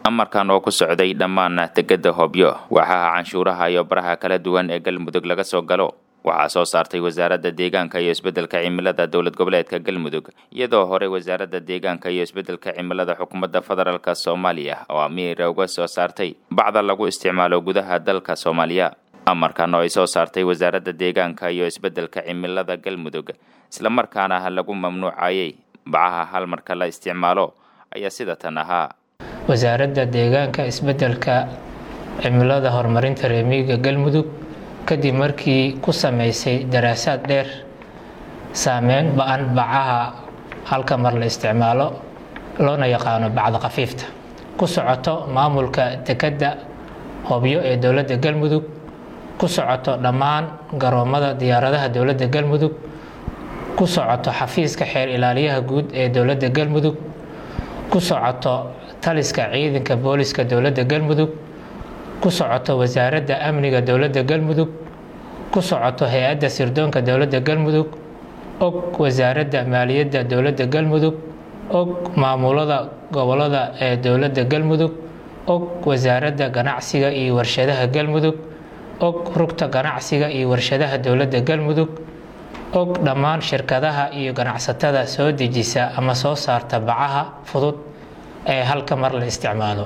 amarkan oo ku socday dhammaan degada hobyo waxaa canshuuraha iyo baraha kala duwan ee galmudug laga soo galo waxaa soo saartay wasaaradda deegaanka iyo isbeddelka cimilada dowlad goboleedka galmudug iyadoo horey wasaaradda deegaanka iyo isbeddelka cimilada xukuumadda federaalk soomaaliya oo amiira uga soo saartay bacda lagu isticmaalo gudaha dalka soomaaliya amarkan oo ay soo saartay wasaaradda deegaanka iyo isbeddelka cimilada galmudug islamarkaana lagu mamnuucayay bacaha hal marka la isticmaalo ayaa sida tan ahaa wasaaradda deegaanka isbeddelka cimilada horumarinta reemiyiga galmudug kadib markii ku sameysay daraasaad dheer saameyn ba-an bacaha halka mar la isticmaalo loona yaqaano bacda khafiifta ku socoto maamulka dekedda hobyo ee dowladda galmudug ku socoto dhammaan garoomada diyaaradaha dowladda galmudug ku socoto xafiiska xeer ilaaliyaha guud ee dowladda galmudug ku socoto taliska ciidanka booliska dowladda galmudug ku socoto wasaaradda amniga dowladda galmudug ku socoto hay-adda sirdoonka dowladda galmudug og wasaaradda maaliyadda dowladda galmudug og maamulada gobolada ee dowladda galmudug og wasaaradda ganacsiga iyo warshadaha galmudug og rugta ganacsiga iyo warshadaha dowladda galmudug og dhammaan shirkadaha iyo ganacsatada soo dejisa ama soo saarta bacaha fudud ee halka mar la isticmaalo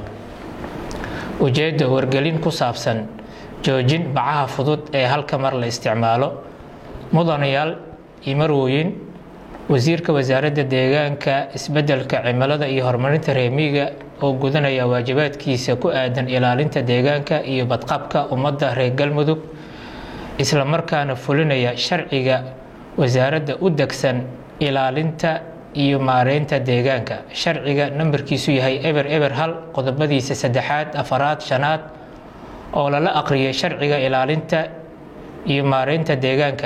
ujeedda wargelin ku saabsan joojin bacaha fudud ee halka mar la isticmaalo mudanayaal iyo marwooyin wasiirka wasaaradda deegaanka isbeddelka cimilada iyo horumarinta reemiyiga oo gudanaya waajibaadkiisa ku aadan ilaalinta deegaanka iyo badqabka ummadda reer galmudug islamarkaana fulinaya sharciga wasaaradda u degsan ilaalinta iyo maareynta deegaanka sharciga nambarkiisu yahay eber eber hal qodobadiisa saddexaad afaraad shanaad oo lala aqriyay sharciga ilaalinta iyo maareynta deegaanka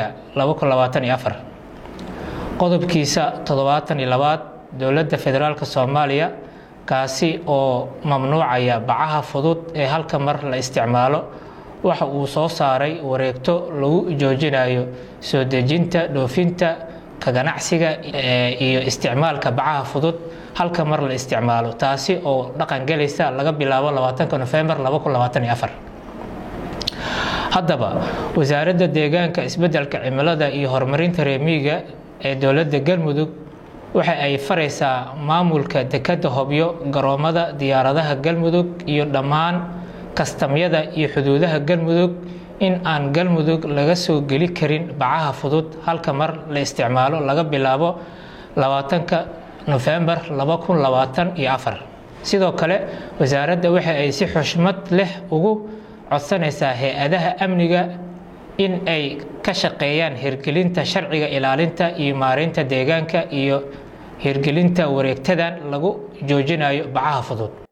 qodobkiisa toddobaatan iyo labaad dowladda federaalk soomaaliya kaasi oo mamnuucaya bacaha fudud ee halka mar la isticmaalo waxa uu soo saaray wareegto lagu joojinayo soo dejinta dhoofinta ka ganacsiga iyo isticmaalka bacaha fudud halka mar la isticmaalo taasi oo dhaqangelaysa laga bilaabo labaatanka nofembar haddaba wasaaradda deegaanka isbeddelka cimilada iyo horumarinta reemiyiga ee dowladda galmudug waxa ay faraysaa maamulka dekedda hobyo garoomada diyaaradaha galmudug iyo dhammaan kastamyada iyo xuduudaha galmudug in aan galmudug laga soo geli karin bacaha fudud halka mar la isticmaalo laga bilaabo labaatanka nofembar laba kun labaatan iyo afar sidoo kale wasaaradda waxa ay si xushmad leh ugu codsanaysaa hay-adaha amniga in ay ka shaqeeyaan hirgelinta sharciga ilaalinta iyo maareynta deegaanka iyo hirgelinta wareegtadan lagu joojinayo bacaha fudud